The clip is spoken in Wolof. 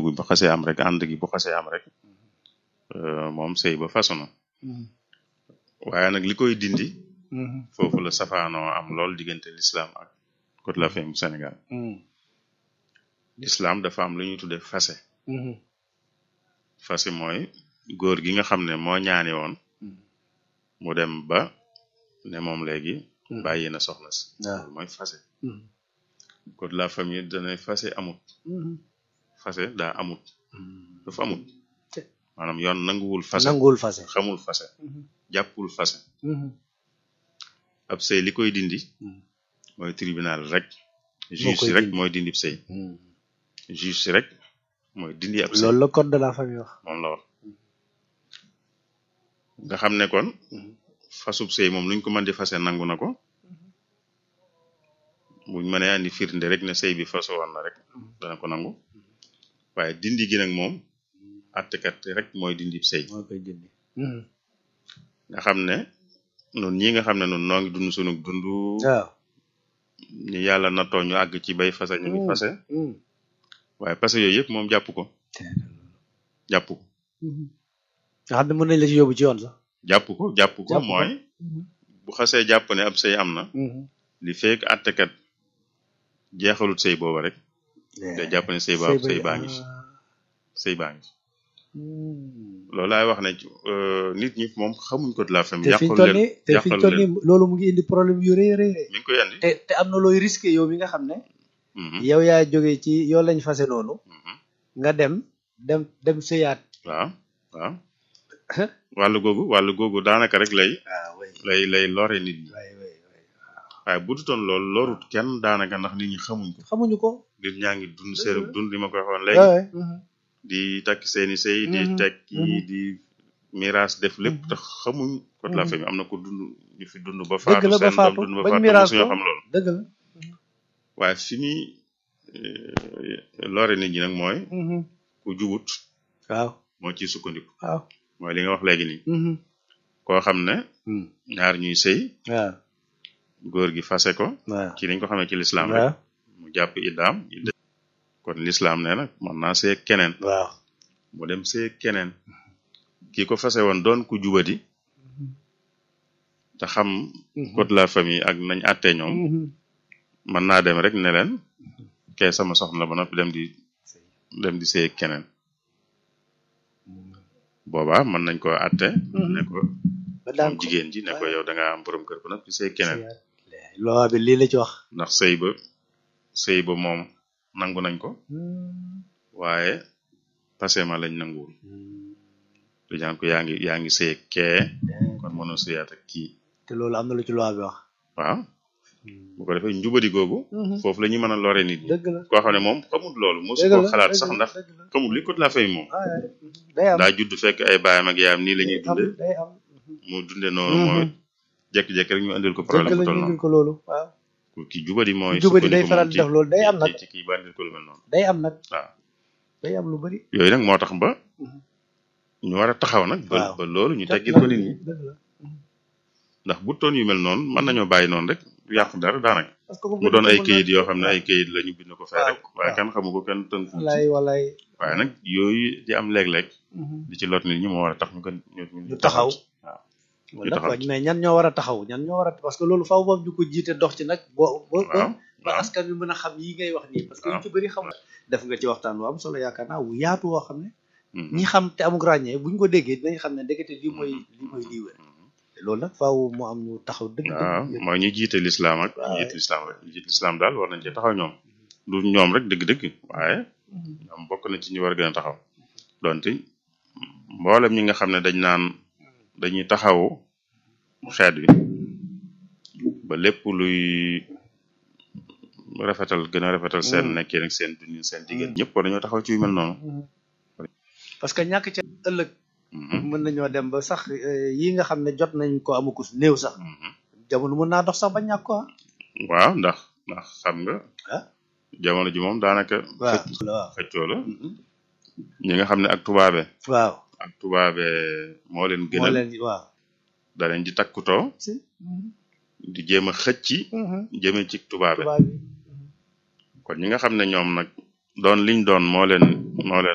bu xasee am rek ànd gi bu xasee am rek moom sëy ba façon na waaye nag li koy dindi foofu la safaanoo am lool diggante l'islam ak code de la famille bu Sénégal l'islam dafa am lu ñuy tudde fase fase mooy góor gi nga xam ne moo ñaani woon mu dem ba ne moom léegi bàyyi na soxna si loolu mooy fase code de la famille danay fase amut fase daa amut dafa amut maanaam yoon nanguwul fase nanguwul fase xamul fase jàppul fase ab sëy li koy dindi mooy tribunal rek juge si rek mooy dindi ab sëy juge si rek mooy dindi ab sëy loolu la code de la famille wax moom la wax nga xam ne kon fasub sëy moom luñ ko mën di fase nangu na ko buñ mënee andi firnde rek ne sëy bi faso woon na rek dana ko nangu waaye dindi gi nag moom attekat rek mooy dindi sëy moo koy dindi nga xam ne nun ñi nga xam ne nun noo ngi dund sunu dund waaw ñu yàlla nattoo ñu àgg ci bay fase ñu ngi fase waaye fase yooyu yëpp moom jàpp ko jàpp ko nga xam ne mën nañ la ci yóbbu ci yoon sax jàpp ko jàpp ko Jàpp ko. mooy bu xasee jàpp ne ab sëy am na li fekk attekat jeexalut sëy booba rek day jàpp ne sëy ba sëy baa ngi fi sëy baa ngi fi loolu laay wax ne euh, nit ñi moom xamuñ ko de la famille te fi ñu yàqalu toll leen nii te fi ñu yàqalu toll leen nii loolu mu ngi indi problème yu rëy a rëy rëy mi ngi koy andi te te am na looy risqué yow mi nga xam ne Mhm, yow yaa jóge ci yow lañ fase noonu mhm. nga dem dem dem sëyaat waaw waaw wàllu googu wàllu googu daanaka rek lay waaw way lay lay lore nit ñi way way way waaye bu dutoon loolu lorut kenn daanaka ndax nit ñi xamuñ ko xamuñu ko nit ñaa ngi dund seen Dëgg la. dund li ma koy waxoon léegi waay di takk seeni sëy di Mhm, tekki mhm. di miraas def lépp Mhm. te xamuñ ko de la Mhm. famille am na ko dund ñu fi dund ba dëgg faatu la ba seen doom faatu dund ba bañ faatu miraas mosuñoo ko xam loolu dëgg la waaye fi muy eh, lore nit ñi nag mooy ku jubut waaw moo ciy sukkandiku waaw mooy li nga wax léegi nii koo xam ne ñaar ñuy sëy waaw góor gi fase ko waaw ci niñ ko xamee ci lislaam rek waaw mu jàpp iddaam idda kon lislaam nee na mën naa see keneen waaw mu dem see keneen ki ko fase woon doon ku jubadi te xam code de la famille ak nañ àttee ñoom mën naa dem rek ne leen kee sama soxna la ba noppi dem di dem di see keneen boobaa mën nañ ko àtte ne ko ba daan moom jigéen ji ne ko yow da nga am borom kër ba noppi see keneen loi bi lii la ci wax ndax sëy ba sëy ba moom nangu nañ ko waaye pasema lañ nanguwul du ñaan ko yaa ngi yaa ngi sëy kee kon mënoo sëyaat ak kii te loolu am na lu ci loi bi wax waaw bu ko defee njubadi googu foofu la ñuy mën a lore nit ñi dëgg la koo xam ne moom xamul loolu mosu dëgg ko la xalaat dëgg sax la, ndax dëgg la. xamul li code de la famille moom Ah, ouais. day am daa judd fekk ay baayam ak yaayam nii la ñuy day am dunde day am mu dunde noonu mooy jékki-jékki rek ñu andil ko dëgg problème la bu toll ñu noonu indil ko loolu waaw ku ki jubadi mooy jubadi day sukkandiku faral moom di def loolu day am nag ci ci kii ba andil ko lu mel noonu day am nag waaw day am lu bari yooyu nag moo tax ba Mhm. ñu war a taxaw nag ba Waaw. ba loolu ñu teggil ko nit ñi dëgg la ndax bu toon yu mel noonu mën nañoo bàyyi noonu rek du yàq dara daanaka parce que mu doon ay kayit yoo xam ne ay kayit la ñu bind ko fee Waaw, rek waaye waaw. kenn xamu ko kenn tënku ci walaay walaay waaye nag yooyu di am léeg-léeg Mhm. di ci lot nit ñi moo war a tax ñu gën ñu ñu taxaw ci. waaw wala taxaw quoi mais ñan ñoo war a taxaw ñan ñoo war a parce que loolu faaw boobu ñu ko jiite dox ci nag boo ba ba waaw ba waaw askan bi mën a xam yi ngay wax nii parce que ñu waaw. ci bëri xam def nga ci waxtaan wu am solo yaakaar naa wu yaatu woo xam ne Mhm. ñi xam te amuk ràññee buñ ko déggee dinañ xam ne ndekete lii mooy lii mooy lii wér Mhm. te loolu nag faaw mu am ñu taxaw dëgg waaw dëgg mooy ñu jiite lislaam ak Waaw. ñu jiite lislaam rek ñu jiite lislaam daal war nañ ci taxaw ñoom du ñoom rek dëgg-dëgg waaye Mhm. ñoom bokk na ci ñu war a gën a taxaw donte mboolem ñi nga xam ne dañ naan dañuy taxawu xeet wi ba lépp luy rafetal gën a rafetal seen Mm. nekkee ak seen dundin seen diggante ñëpp war dañoo taxaw ci yu mel noonu Mhm. parce que ñàkk ca ëllëg Mhm. mën nañoo dem ba sax eh, yi nga xam ne jot nañ ko amukus néew sax Mhm. jamono mën naa dox sax ba ñàkk ko ah waaw ndax ndax xam nga ah jamono ji moom daanaka waaw xëcc- waaw xëccoo la Mhm. ñi nga xam ne ak tubaabe waaw ak tubaabe moo leen moo gënal leen waaw da leen di takkutoo si Mhm. di jéem a xëcc Mhm. jëme ci tubaabe tubaab yi kon ñi nga xam ne ñoom nag doon liñ doon moo leen moo leen